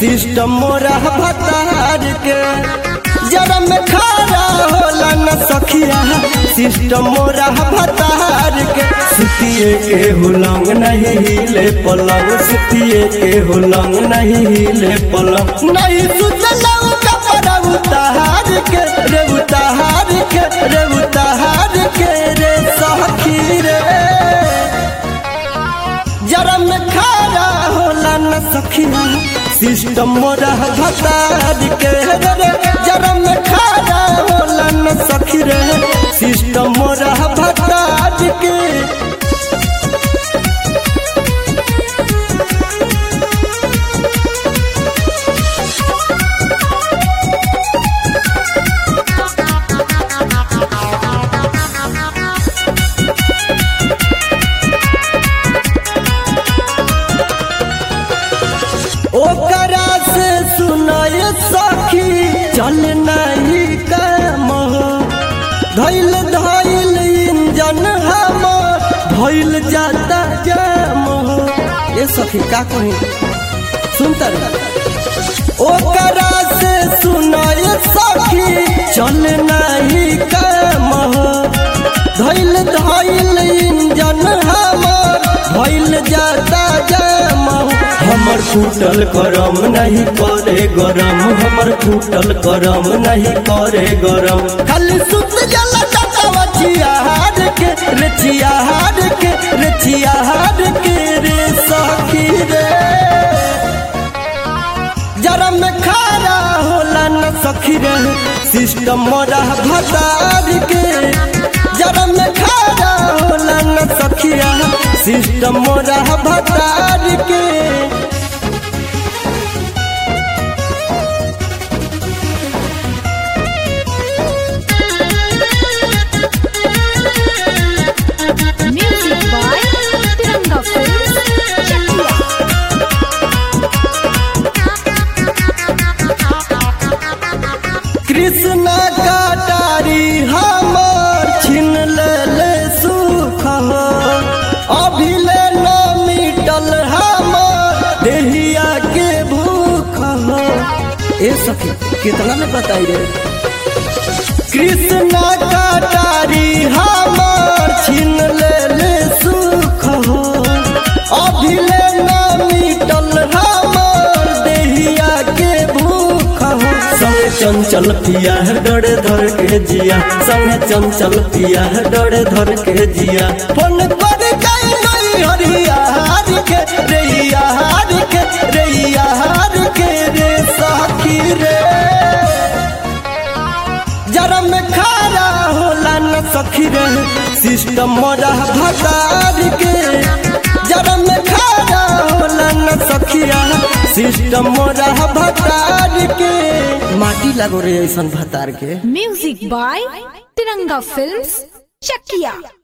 System मोरा भतार के जरा में खारा होला न सखिया सिस्टम मोरा भतार के सुतिए के हुलंग नहीं हिले पलंग सुतिए के हुलंग नहीं हिले पलंग नहीं सुतलंग कपड़ा उतार के रे उतार के रे उतार के रे सखी रे जरा में खारा होला न सखिया सिस्टम मोरा भतार के रे जरा में खारा होला न सखी रे सिस्टम मोरा भतार के ओकरा से सुनाय सखी चल नहीं काम धैल धैल इंजन हमर धैल जाता जाम ये सखी का कही सुनता ओकरा से सुनाय सखी चल नहीं काम धैल धैल इंजन हमर धैल जाता जाम हमर फूटल करम नहीं करे गरम हमर फूटल करम नहीं करे गरम खाली सुत जला टटावा चियाहार के रे चियाहार के रे चियाहार के रे सखी रे जरा में खारा होला न सखी रे सिस्टम मोरा भतार के जरा में खारा होला न सखिया सिस्टम मोरा भतार के Music by Tiranga Films, Chakia. Krishna कटारी हमर छीन ले सुख हो अभिले न मिटल हमर देहिया के भूख हो ए सखी कितना में बताई रे कृष्ण कटारी हमर छीन ले सुख हो अभिले न मिटल हमर देहिया के भूख हो संगे चंचल पिया है डरे धर के जिया संगे चंचल पिया है डरे धर के जिया फोन कर गई नहीं हरिया हार के रैया हार के रैया हार के रे सखी रे जरा में खारा होला न सखी रे सिस्टम मोरा भतार के जरा में खारा होला न सखिया सिस्टम मोरा भतार के माटी लगो रे ऐसन भतार के Music by Tiranga Films, Chakia.